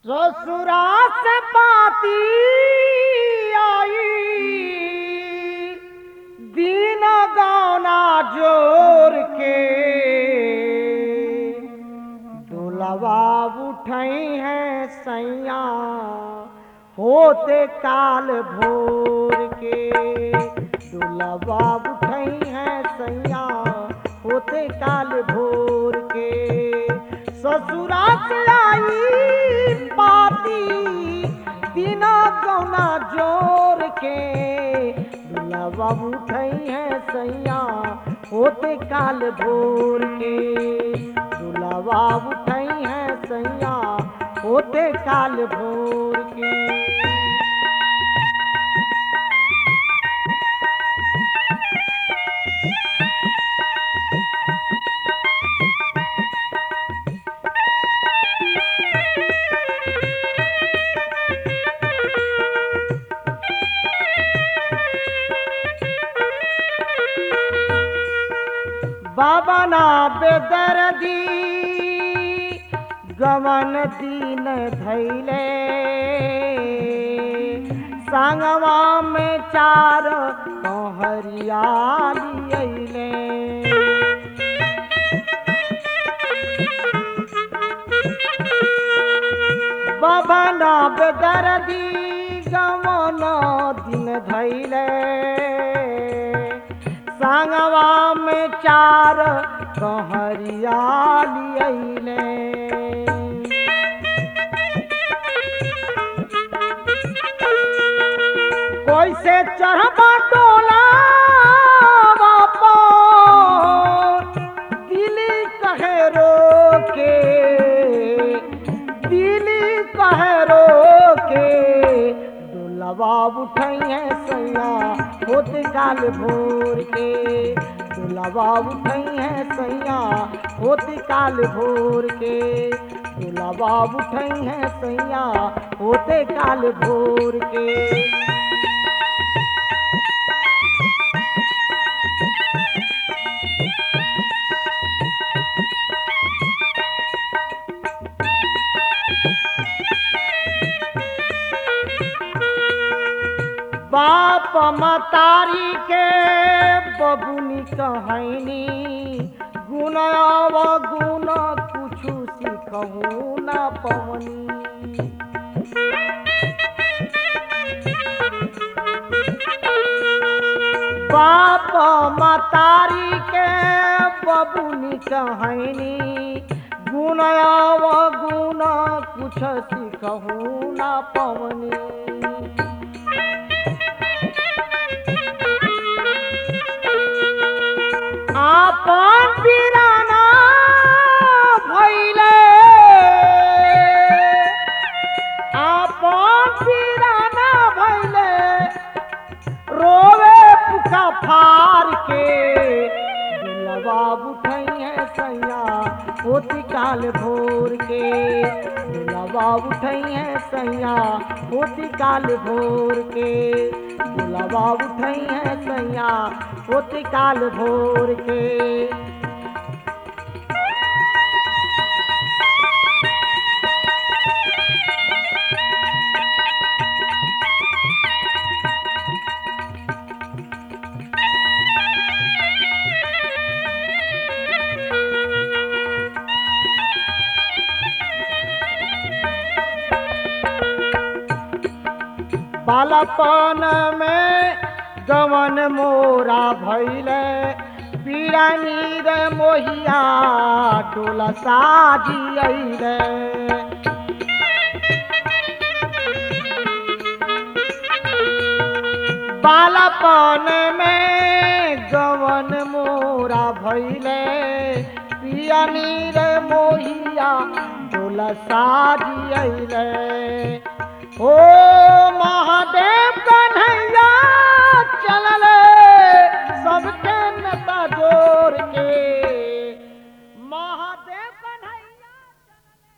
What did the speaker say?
ससुरा से पाती आई दीन गौना जोर के दुलवा उठई है सैया होते काल भोर के दुलवा उठई है सैया होते काल भोर के ससुरा से आई पाती बिना गौना जोर के दुलवा उठई है सैया होते काल भोर के दुलवा उठई है सैया होते काल भोर के बाबा ना बेदर्दी गवन दीन धैले संगवा में चार हरियाली अइले बाबा ना बेदर्दी गवन दिन धैले संगवा में चार कहरियाली अइले कोई से चढ़बा टोला दिली कहे रोके दिली कहे रोके दुलवा उठई है सैया होत काल भोर के दुलवा उठई है सैया होत काल भोर के दुलवा उठई है सैया होते काल भोर के बाप मतारी के बबुनी कहनी गुण अव गुण कुछु सिखहू न पवनी बाप मतारी के बबुनी कहनी गुण अव गुण कुछ सिखहू न पवनी आपन पिराना भइले आपन पिराना भइले रोवे पुका फार के दिलवा उठई है सैया होती काल भोर के दिलवा उठई है सैया होती काल भोर के दिलवा उठई है सैया होती काल भोर के बालपन में गवन मोरा भैले पीड़ा नीर मोहिया टोला साजी अइले बालपन में गवन मोरा भैले पिया नीर मोहिया टोला साजी अइले ओ